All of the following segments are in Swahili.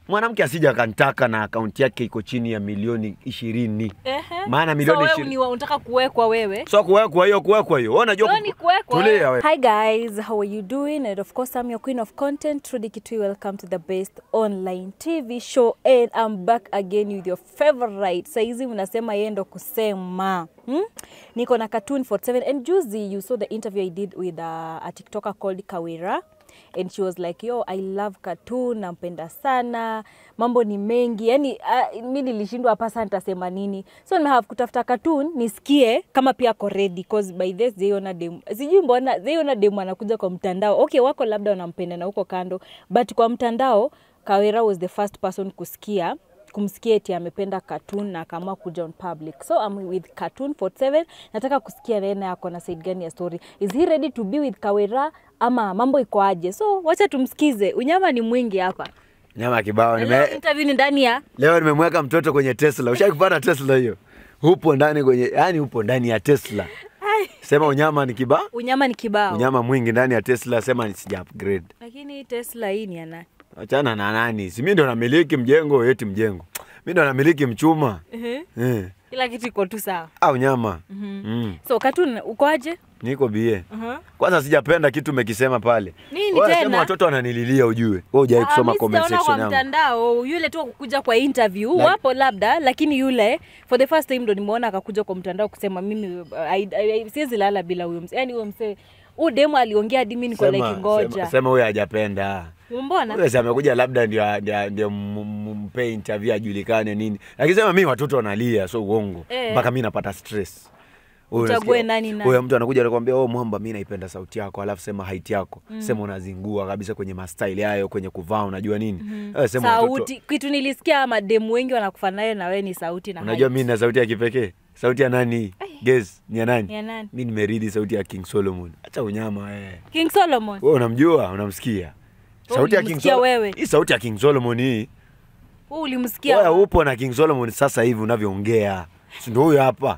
mwanamke asija akantaka na akaunti yake iko chini ya milioni ishirini Ehe. maana milioni so wewe ishirini ni wa- unataka kuwekwa wewe so kuwekwa hiyo kuwekwa hiyo Wewe unajua So ku- ni kuwekwa. tulia we Hi guys, how are you doing? And of course, I'm your queen of content, Trudy Kitui. Welcome to the best online TV show. And I'm back again with your favorite. Saizi mnasema yeye ndo kusema. Hmm? Niko na Cartoon 47 and juzi you saw the interview I did with uh, a TikToker called Kawira and she was like yo I love cartoon nampenda sana mambo ni mengi yani uh, mi nilishindwa hapa sasa nitasema nini so nimehave kutafuta cartoon nisikie kama pia ako ready cause by this zaiona dem sijui mbona zaiona dem anakuja kwa mtandao okay wako labda wanampenda na huko kando but kwa mtandao Kawira was the first person kusikia kumsikia eti amependa cartoon na akaamua kuja on public so I'm with cartoon 47 nataka kusikia naye naye ako na side gani ya story is he ready to be with kawera ama mambo iko aje so wacha tumsikize unyama ni mwingi hapa nyama ya kibao Na leo nime, interview ni ndani ya leo nimemweka mtoto kwenye tesla ushai kupata tesla hiyo upo ndani kwenye yani upo ndani ya tesla sema unyama ni kibao unyama ni kibao unyama mwingi ndani ya tesla sema ni sija upgrade lakini tesla hii ni ana achana na nani si mi ndo namiliki mjengo eti mjengo mi ndo namiliki mchuma eh. kila kitu iko tu sawa au nyama mm. so cartoon uko aje niko bie uh-huh. kwanza sijapenda kitu umekisema pale Nini Wewe tena? sema watoto wananililia ujue wewe hujai kusoma comment kwa section yangu mtandao yule tu kukuja kwa interview Like- wapo labda lakini yule for the first time ndo nimeona akakuja kwa mtandao kusema mimi uh, I- I- I- siwezi lala bila huyo mse yani huyo mse huyu demo aliongea hadi mimi niko like Sema- ngoja sema- sema huyo hajapenda mbona Huyo si amekuja labda ndio ndio- ndio m- m- mpe interview ajulikane nini lakini sema mi watoto wanalia so uongo Eh. mpaka mi napata stress Huyo Uchague unasikia- nani nani. huyo mtu anakuja anakuambia oh mwamba mi naipenda sauti yako alafu sema height yako sema unazingua kabisa kwenye mastaili hayo kwenye kuvaa unajua nini Eh, sema watoto- sauti kitu nilisikia mademu wengi wanakufa nayo na wewe ni sauti na unajua height. mi na sauti ya kipekee sauti ya nani Guess, ni ya nani Ya nani? mi nimeridi sauti ya king solomon hacha unyama eh. King Solomon wewe unamjua unamsikia sauti ya king ulimsikia Sol- wewe? hii sauti ya king solomon hii wewe ulimsikia wewe upo na king solomon sasa hivi unavyoongea si ndio huyo hapa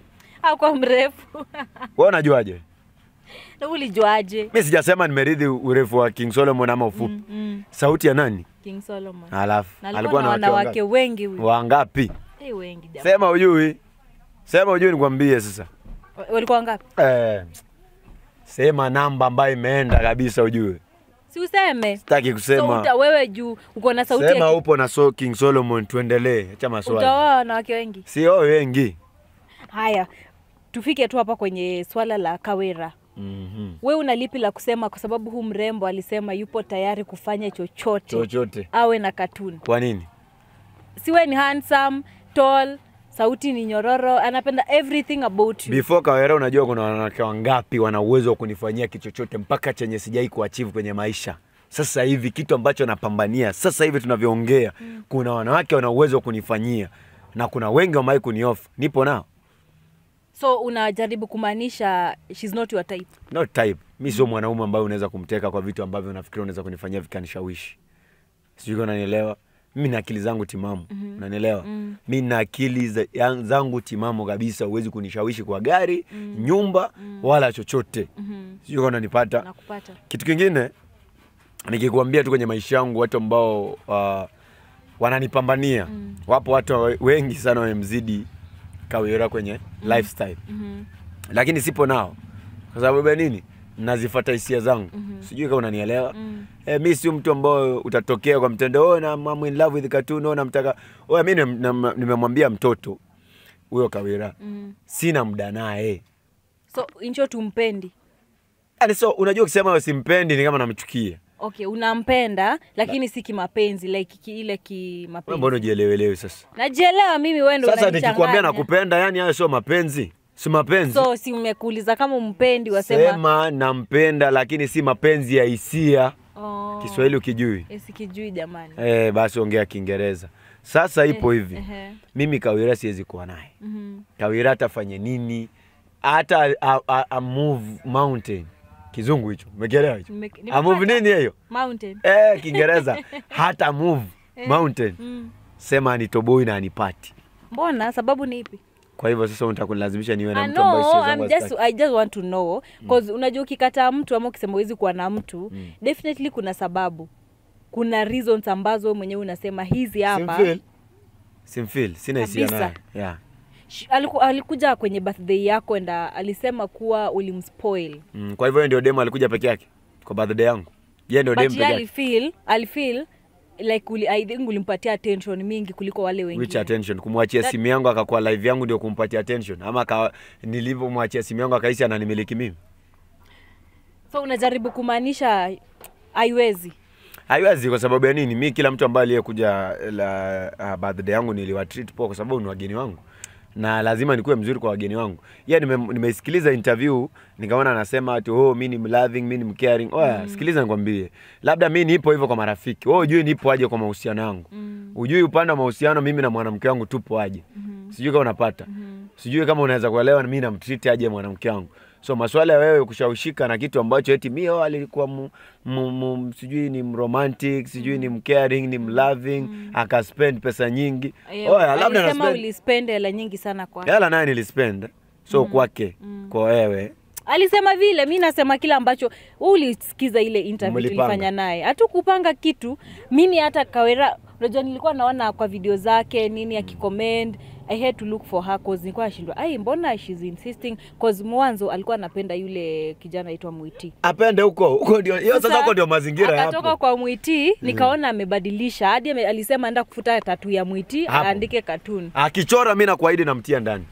kwa mrefu wewe unajuaje na ulijuaje mi sijasema nimeridhi urefu wa king solomon ama ufupi mm, mm. sauti ya nani King Solomon alafu na alikuwa na wake wanawake wangapi? wengi huyu wangapi Eh, wengi jamaa. sema ujui sema ujui nikwambie sasa walikuwa wangapi eh, sema namba ambayo imeenda kabisa ujue si useme sitaki so kusema uta, wewe juu uko na sauti sema ya upo na so king solomon tuendelee acha maswali utaoa wanawake wengi sio wengi haya tufike tu hapa kwenye swala la kawera mm-hmm. we una lipi la kusema kwa sababu huu mrembo alisema yupo tayari kufanya chochote chochote awe na katuni kwa nini siwe ni handsome tall sauti ni nyororo anapenda everything about you before kawera unajua kuna wanawake wangapi wana uwezo wa kunifanyia kitu chochote mpaka chenye sijai kuachieve kwenye maisha sasa hivi kitu ambacho napambania sasa hivi tunavyoongea mm. kuna wanawake wana uwezo wa kunifanyia na kuna wengi wamewahi kuniofa nipo nao so unajaribu kumaanisha shes not your type not type mi sio mwanaume ambaye unaweza kumteka kwa vitu ambavyo unafikiri unaweza kunifanyia vikanishawishi sijui kama unanielewa mimi na akili zangu timamu mm-hmm. unanielewa mm. mi na akili za, ya- zangu timamu kabisa huwezi kunishawishi kwa gari mm. nyumba mm. wala chochote mm-hmm. sijui kama unanipata nakupata kitu kingine nikikuambia tu kwenye maisha yangu watu ambao uh, wananipambania mm. wapo watu we- wengi sana wamemzidi kawira kwenye mm. lifestyle mm-hmm. lakini sipo nao kwa sababu ya nini nazifata hisia zangu mm-hmm. sijui kama unanielewa mm. e, mi sio mtu ambao utatokea kwa mtendo oh, na I'm in love with cartoon oh, namtaka oh, mi nim- nam- nimemwambia mtoto huyo kawira mm. sina muda naye so incho tumpendi yani so unajua ukisema wewe simpendi ni kama namchukia okay unampenda lakini si kimapenzi like ki, ile Wewe kimapenzi mbona ujielewelewi sasa najielewa mimi wewe ndo sasa unanichanganya. nikikwambia nakupenda yani hayo sio mapenzi si mapenzi so si umekuuliza kama umpendi wasema sema nampenda lakini si mapenzi ya hisia oh, kiswahili ukijui eh, sikijui jamani eh, basi ongea kiingereza sasa ipo hivi ehe. mimi kawira siwezi kuwa naye Mhm. kawira atafanye nini hata a, a, a move mountain kizungu hicho umekielewa hicho Nime- a move nimepata. nini hiyo mountain eh, kiingereza hata move mountain mm. sema anitoboi na anipati mbona sababu ni ipi kwa hivyo sasa unataka kunilazimisha niwe na I mtu ambaye know, sio I'm zangu just, hazitaki. I just want to know cause unajua ukikataa mtu ama ukisema huwezi kuwa na mtu Mm. definitely kuna sababu kuna reasons ambazo wewe mwenyewe unasema hizi hapa Simfeel. Simfeel. Sina hisia Kabisa. naye. Yeah. Sh- aliku, alikuja kwenye birthday yako enda alisema kuwa ulimspoil Mm, kwa hivyo yeye ndio demo alikuja peke yake kwa birthday yangu. Yeye ndio demo but peke yeye yake. alifeel alifeel like uli, I think ulimpatia attention mingi kuliko wale Which wengine attention? Kumwachia That- simu yangu akakuwa live yangu ndio kumpatia attention ama ka, nilivyomwachia simu yangu akahisi ananimiliki mimi. so unajaribu kumaanisha haiwezi Haiwezi kwa sababu ya nini? Mi kila mtu ambaye aliyekuja la uh, birthday yangu niliwatreat poa kwa sababu ni wageni wangu na lazima nikuwe mzuri kwa wageni wangu. Yeye nime, nimeisikiliza interview nikaona anasema ati oh, mi ni mloving, mi ni mcaring. Oya, mm. sikiliza nikwambie. Labda mi nipo hivyo kwa marafiki. Wewe hujui nipo aje kwa mahusiano yangu. Mm. Hujui upande wa mahusiano mimi na mwanamke wangu tupo aje. Mhm. Sijui kama unapata. Mhm. Sijui kama unaweza kuelewa mimi namtreat aje mwanamke wangu. So maswala ya wewe kushawishika na kitu ambacho eti mimi oh, alikuwa mu, mu, mu, sijui ni mromantic, sijui ni mcaring, ni mloving, akaspend pesa nyingi. Eh, Oya, labda alisema na ulispend hela nyingi sana kwa hela naye nilispend. So kwake, kwa wewe. alisema vile mi nasema kile ambacho wewe ulisikiza ile interview Mlipanga. tulifanya naye hatukupanga kitu mimi hata kawera unajua nilikuwa naona kwa video zake nini akicomment i had to look for her cause nilikuwa nashindwa ai mbona she's insisting cause mwanzo alikuwa anapenda yule kijana aitwa Mwiti Apende huko, huko ndio hiyo sasa huko ndio mazingira akatoka yapo. kwa Mwiti nikaona amebadilisha hadi ame- alisema enda kufuta tatu ya Mwiti Hapo. aandike katuni Akichora mimi nakuahidi namtia ndani.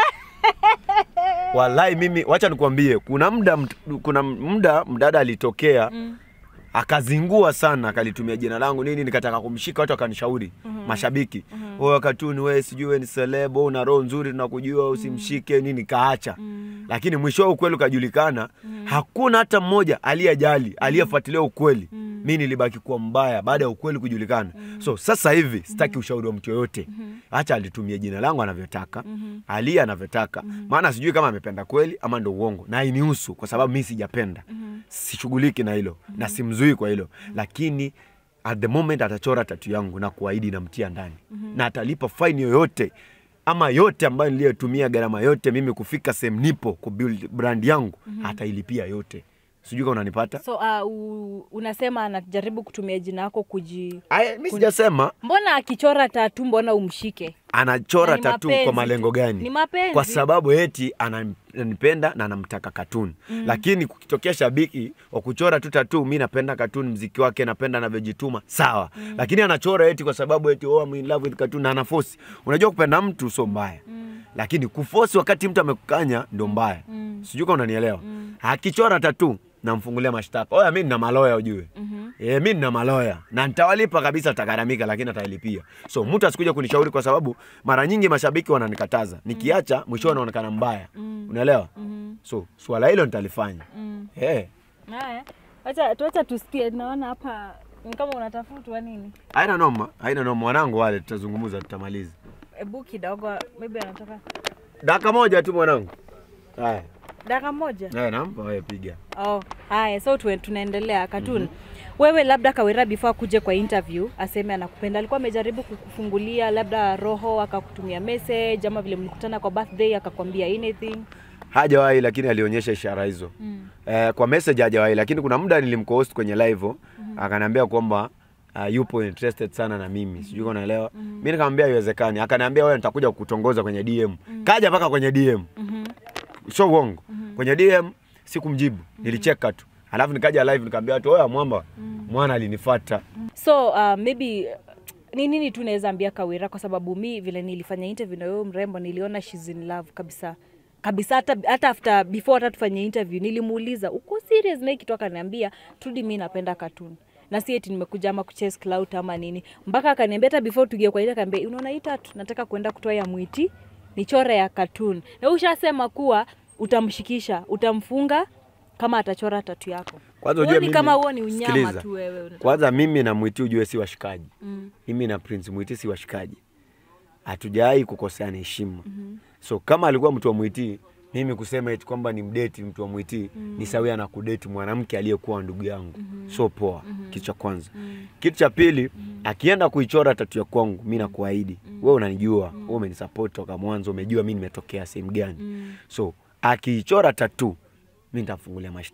Wallahi mimi wacha nikwambie kuna muda mt- kuna muda mdada alitokea Mm. akazingua sana akalitumia jina langu nini nikataka kumshika watu wakanishauri mashabiki wewe katuni wewe sijui wewe ni celeb una roho nzuri tunakujua usimshike nini kaacha lakini mwisho ukweli ukajulikana hakuna hata mmoja aliyejali aliyefuatilia ukweli mi nilibaki kuwa mbaya baada ya ukweli kujulikana so sasa hivi sitaki ushauri wa mtu yoyote acha alitumia jina langu anavyotaka ali anavyotaka maana sijui kama amependa kweli ama ndo uongo na inihusu kwa sababu mi sijapenda sishughuliki na hilo na simzui kwa hilo lakini at the moment atachora tatu yangu na kuahidi namtia ndani na atalipa faini yoyote ama yote ambayo niliyotumia gharama yote mimi kufika sehemu nipo kubuild brand yangu atailipia yote sijui kama unanipata so uh, u, unasema anajaribu kutumia jina yako kuji Aya, mi sijasema mbona akichora tatu mbona umshike anachora Na ni tatu mapenzi kwa tu. malengo gani Ni mapenzi. kwa sababu eti ananipenda na anamtaka katuni mm. lakini kukitokea shabiki wa kuchora tu tatu mi napenda katuni mziki wake napenda anavyojituma sawa mm. lakini anachora eti kwa sababu eti oh, I'm in love with katuni na anafosi unajua kupenda mtu sio mbaya mm. lakini kufosi wakati mtu amekukanya ndo mbaya mm. sijui kama unanielewa mm. akichora tatu namfungulia mashtaka oya mi nina maloya ujue mm-hmm. e, mi nina maloya na nitawalipa kabisa atagharamika lakini atalipia so mtu asikuja kunishauri kwa sababu mara nyingi mashabiki wananikataza nikiacha mwisho anaonekana mbaya mm. unaelewa mm-hmm. so swala hilo nitalifanya mm. Eh, haya acha tuacha tusikie naona hapa ni kama unatafutwa nini haina noma haina noma wanangu wale tutazungumza tutamaliza ebu kidogo maybe anataka dakika moja tu mwanangu haya dakika moja haya nampa wewe piga oh haya so tue- tunaendelea katun wewe labda kawera before akuje kwa interview aseme anakupenda alikuwa amejaribu kukufungulia labda roho akakutumia message ama vile mlikutana kwa birthday akakwambia anything hajawahi lakini alionyesha ishara hizo mm. eh, kwa message hajawahi lakini kuna muda nilimcohost kwenye live mm-hmm. akaniambia kwamba uh, yupo interested sana na mimi mm-hmm. sijui kama unaelewa mm-hmm. mi nikamwambia haiwezekani akaniambia wewe nitakuja kukutongoza kwenye DM mm-hmm. kaja mpaka kwenye DM mm-hmm. sio uongo mm-hmm. kwenye DM sikumjibu mm-hmm. nilicheka tu alafu nikaja live nikamwambia watu oya mwamba mm-hmm. mwana alinifuata so uh, maybe uh, ni nini tu naweza ambia kawira kwa sababu mi vile nilifanya interview na wewe mrembo niliona she's in love kabisa kabisa hata, hata after before hata tufanye interview nilimuuliza uko serious na hii kitu akaniambia tudi mi napenda cartoon na si eti nimekuja ama kuchase clout ama nini mpaka akaniambia hata before tugie kwa ile akaambia unaona hii tatu nataka kwenda kutoa ya mwiti nichore ya cartoon na ushasema kuwa utamshikisha utamfunga kama atachora tatu yako Kwanza ujue Huoni mimi- kama huo ni unyama sikiliza. tu wewe kwanza mimi na mwiti ujue si washikaji mm. mimi na prince mwiti si washikaji hatujawahi kukoseana heshima mm-hmm. so kama alikuwa mtu wa mwiti mimi kusema eti kwamba ni mdeti mtu wa mwiti mm-hmm. ni sawia na kudeti mwanamke aliyekuwa ndugu yangu mm-hmm. so poa mm-hmm. kitu cha kwanza mm-hmm. kitu cha pili mm-hmm. akienda kuichora tatu ya kwangu mi nakuahidi mm-hmm. wewe unanijua mm-hmm. wewe umenisupport toka mwanzo umejua mi nimetokea sehemu gani mm-hmm. so akiichora tatu mi nitamfungulia mashtaka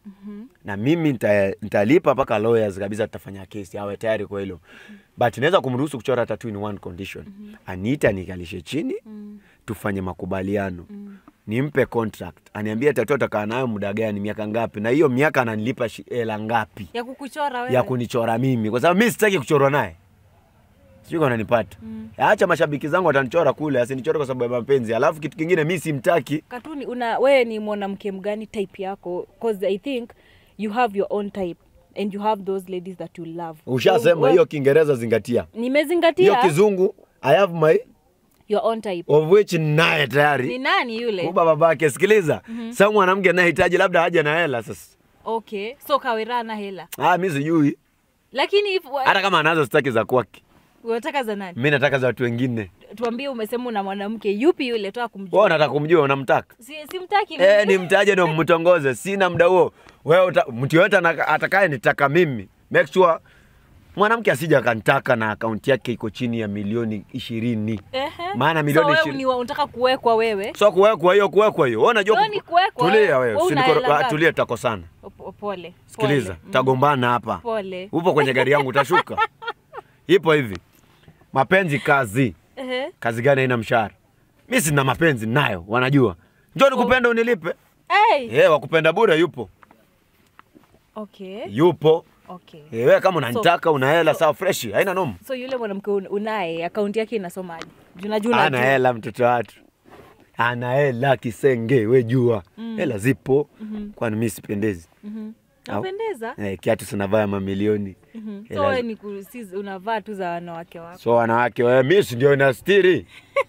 na mimi nita- nitalipa mpaka lawyers kabisa, tutafanya kesi, awe tayari kwa hilo but naweza kumruhusu kuchora tattoo in one condition aniita nikalishe chini tufanye makubaliano nimpe contract aniambie tattoo atakaa nayo muda gani miaka ngapi na hiyo miaka ananilipa shi- hela ngapi ya kukuchora wewe ya kunichora mimi kwa sababu mi sitaki kuchorwa naye sijui kama unanipata acha mashabiki zangu watanichora kule asinichore kwa sababu ya mapenzi alafu kitu kingine mi simtaki katuni una wewe ni mwanamke mgani type yako cause i think you have your own type and you have those ladies that you love ushasema So, hiyo kiingereza zingatia hiyo nimezingatia kizungu i have my your own type of which naye ni tayari nani yule kuba babake sikiliza mm sa mwanamke anayehitaji labda haja na hela sasa okay so kawera na hela ah, mi sijui lakini if hata kama anazo sitaki za kwake unataka za nani mi nataka za watu wengine tuambie umesema una mwanamke yupi yule toa kumjua wewe unataka kumjua unamtaka si, simtaki Eh, mimi. nimtaje ndo mtongoze. Sina muda huo. Wewe uta- mtu yoyote ana- atakaye nitaka mimi, make sure mwanamke asija akanitaka na akaunti yake iko chini ya milioni ishirini. Ehe. Maana milioni so wewe ishirini- ni wa- unataka kuwekwa wewe So kuwekwa hiyo kuwekwa hiyo. Wewe unajua Wewe ni kuwekwa, Tulia wewe wewe. una Usinikoro- hela ah, ngapi? Tulia tutakosana. O- po- pole Sikiliza, pole. tagombana hapa. pole Upo kwenye gari yangu utashuka. Ipo hivi. Mapenzi kazi. Ehe. Kazi gani haina mshahara? Mimi sina mapenzi nayo, wanajua. Njoo nikupenda unilipe. Hey. Eh, wakupenda bure yupo. okay Yupo. okay Eh, wewe kama unanitaka una hela sawa fresh, haina noma. so yule mwanamke un- unaye akaunti yake inasomaje juna juna Ana hela mtoto watu. Ana hela kisenge, we jua. Hela zipo. Kwani mimi sipendezi. Au- napendeza Eh, kiatu sinavaa mamilioni. Mhm. Hela so wewe zi- ni ku- si- unavaa tu za wanawake wako So wanawake wewe mimi si ndio inastiri.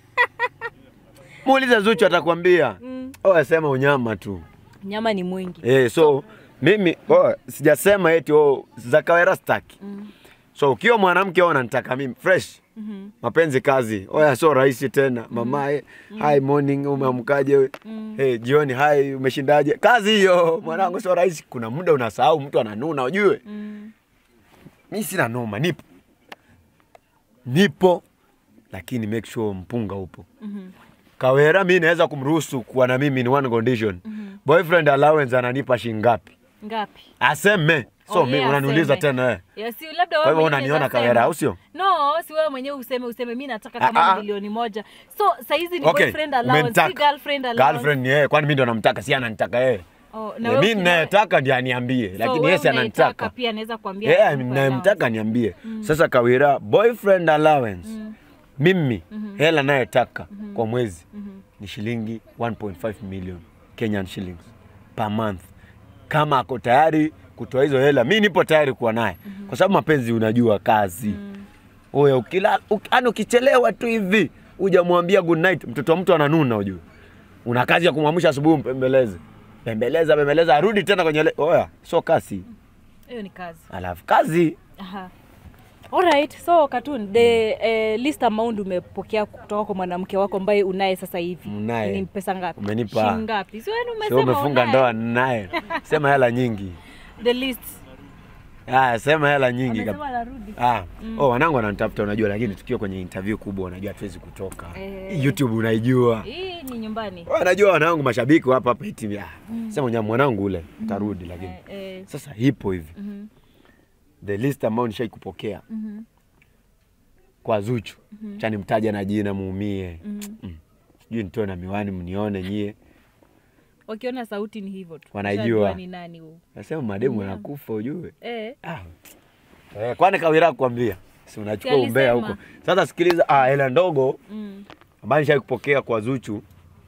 Muulize Zuchu atakwambia. Mm. Oh, sema unyama tu. nyama ni mwingi Eh, so mimi oh, sijasema eti oh, za kawera staki. So ukiwa mwanamke wewe unanitaka mimi fresh. Mhm. mapenzi kazi oya sio rahisi tena mama eh, hi morning umeamkaje we hey, jioni hi umeshindaje kazi hiyo mwanangu sio rahisi kuna muda unasahau mtu ananuna ujue Mm. mi sina noma nipo nipo lakini make sure mpunga upo Mhm. kawera mi naweza kumruhusu kuwa na mimi ni one condition boyfriend allowance ananipa shingapi ngapi aseme so Oh, mi yeah, unaniuliza aseme. tena eh. Ya, si labda Kwa wewe hivyo mwenyewe unaniona unaweza kawera, sema. au sio? No, si wewe mwenyewe useme useme mimi nataka Ah, kama ah. milioni moja. So saizi ni Okay, boyfriend allowance, umenitaka. si girlfriend allowance. girlfriend ni yeye kwani mi ndo namtaka si ananitaka yeye Oh, na Eh, wewe mi ukina- ninayetaka ndi aniambie so lakini wewe yesi unayetaka ananitaka pia anaweza kuambia Eh, akupe ninayemtaka niambie sasa kawira boyfriend allowance mimi hela nayetaka kwa mwezi ni shilingi 1.5 million kenyan shillings per month kama ako tayari kutoa hizo hela mi nipo tayari kuwa naye kwa sababu mapenzi unajua kazi oya ukila uk, yani ukichelewa tu hivi hujamwambia good night mtoto wa mtu ananuna ujue una kazi ya kumwamsha asubuhi mpembeleze pembeleza pembeleza arudi tena kwenye le... oya sio kasi allowance. Hiyo ni kazi. alafu kazi Aha. Alright, so Katun, the eh, least amount umepokea kutoka kwa mwanamke wako ambaye unaye sasa hivi Mnaye. ni pesa ngapi? Umenipa. Shilingi ngapi? Si wewe sio umesema umefunga unaye. ndoa naye sema hela nyingi The least. ah, sema hela nyingi Amesema kab- anarudi. ah. oh, wanangu wananitafuta unajua lakini tukiwa kwenye interview kubwa unajua hatuwezi kutoka Eh. youtube unaijua Hii ni nyumbani. wanajua wanangu mashabiki hapa hapa iti ah. sema nya mwanangu ule tarudi lakini Eh, eh. sasa ipo hivi Mhm. the least amount nishai kupokea Mhm. kwa Zuchu mm cha nimtaja na jina muumie Mhm. Mm. sijui nitoe na miwani mnione nyie Wakiona sauti ni hivyo tu. Wanajua. Ushajua ni nani huyu. nasema mademu anakufa ujue Eh. ah. eh, kwani kawira kuambia si unachukua Si umbea alisema. huko sasa sikiliza ah, hela ndogo Mm. ambayo nishai kupokea kwa Zuchu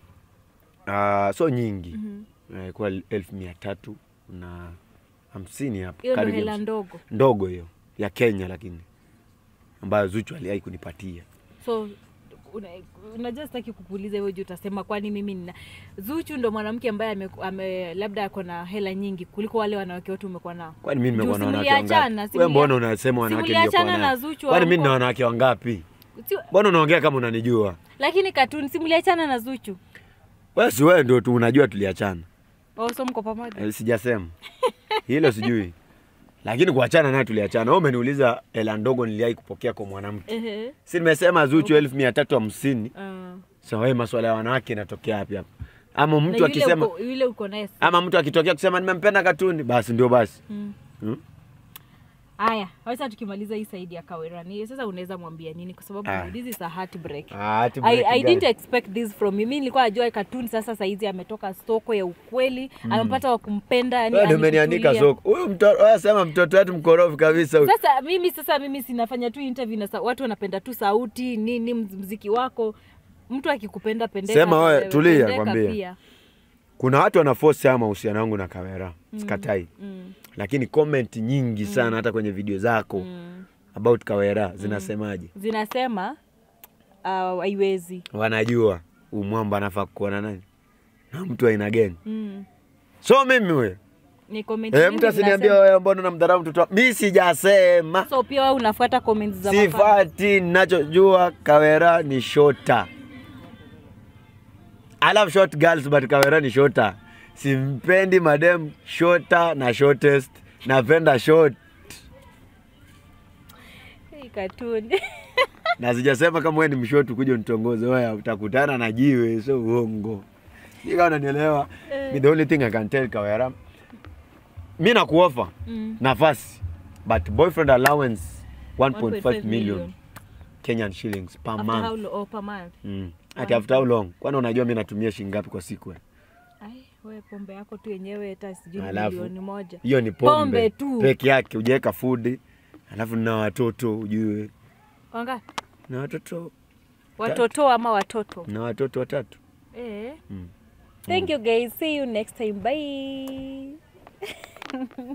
ah, so nyingi Mhm. Eh, kwa elfu mia tatu na hamsini hapo Hiyo ndo karibu hela hamsini. ndogo. ndogo hiyo ya Kenya lakini ambayo Zuchu aliwahi kunipatia So una- unajua sitaki kukuuliza hivyo juu utasema kwani mimi nina Zuchu ndo mwanamke ambaye ame, ame, labda ako na hela nyingi kuliko wale wanawake wote umekuwa nao. kwani mimi nimekuwa na Juu wanawake simuliachana, wangapi? simulia- Wewe mbona unasema wanawake simuliachana niliokuwa na nao? Zuchu Kwani mimi wako- nina wanawake wangapi? Si, Mbona unaongea kama unanijua? lakini katuni simuliachana na Zuchu. Wewe si wewe ndio tu unajua tuliachana. Oh, so mko pamoja. Eh, Sijasema hilo, sijui lakini kuachana naye tuliachana. Wewe umeniuliza hela ndogo niliwahi kupokea kwa mwanamke, Ehe. si nimesema Zuchu elfu mia tatu hamsini. Ah. Sasa wewe maswala ya wanawake inatokea wapi hapa? ama Na mtu yule akisema uko- yule uko naye si- ama mtu akitokea kusema nimempenda katuni basi ndio basi Mm. hmm? Haya, wacha tukimaliza hii saidi ya Kawera ni sasa unaweza mwambia nini kwa sababu Ah. this is a heartbreak. Ah, ati I, break I gani? didn't expect this from you. Mimi nilikuwa najua cartoon sasa saizi ametoka soko ya ukweli, amepata wa kumpenda yani Wewe ndio umenianika alikutulia. soko huyu mtoto wewe sema mtoto wetu mkorofi kabisa huyu. Sasa mimi sasa mimi sinafanya tu interview na sa- watu wanapenda tu sauti nini mz- mziki wako. Mtu akikupenda pendeka. Sema na wewe, wewe, tulia, pendeka kwambie. pia. kuna watu wanaforce haya mahusiano yangu na Kawera sikatai Mm. lakini comment nyingi sana hata kwenye video zako Mm. about Kawera zinasemaje Zinasema uh, haiwezi. wanajua umwamba anafaa kuwa na nani na mtu aina gani Mm. so mimi we Ni comment e, nyingi mtu asiniambia zinasema- wewe mbona namdharau mtoto wa- mi sijasema So pia wewe unafuata comments za mafans. sifati nachojua Kawera ni shota I love short girls but Kawera ni shota simpendi madem shota na shortest napenda short Hey, cartoon. na sijasema kama wewe ni mshotu kuja unitongoze wewe utakutana na jiwe sio uongo Sijui kama unanielewa mi the only thing I can tell Kawera mi nakuofa Mm. nafasi but boyfriend allowance 1.5 1.5 million Kenyan shillings per After month how lo- oh, per month. Mm. Ati after how long? Kwani unajua mi natumia shilingi ngapi kwa siku? we? Ai, wewe pombe yako tu yenyewe hata sijui ni Alafu, milioni moja. Hiyo ni pombe, Pombe tu. peke yake, hujaweka food. Alafu na watoto ujue, Wanga na watoto watoto ama watoto. na watoto watatu. Eh. Mm. Thank you guys. See you next time. Bye.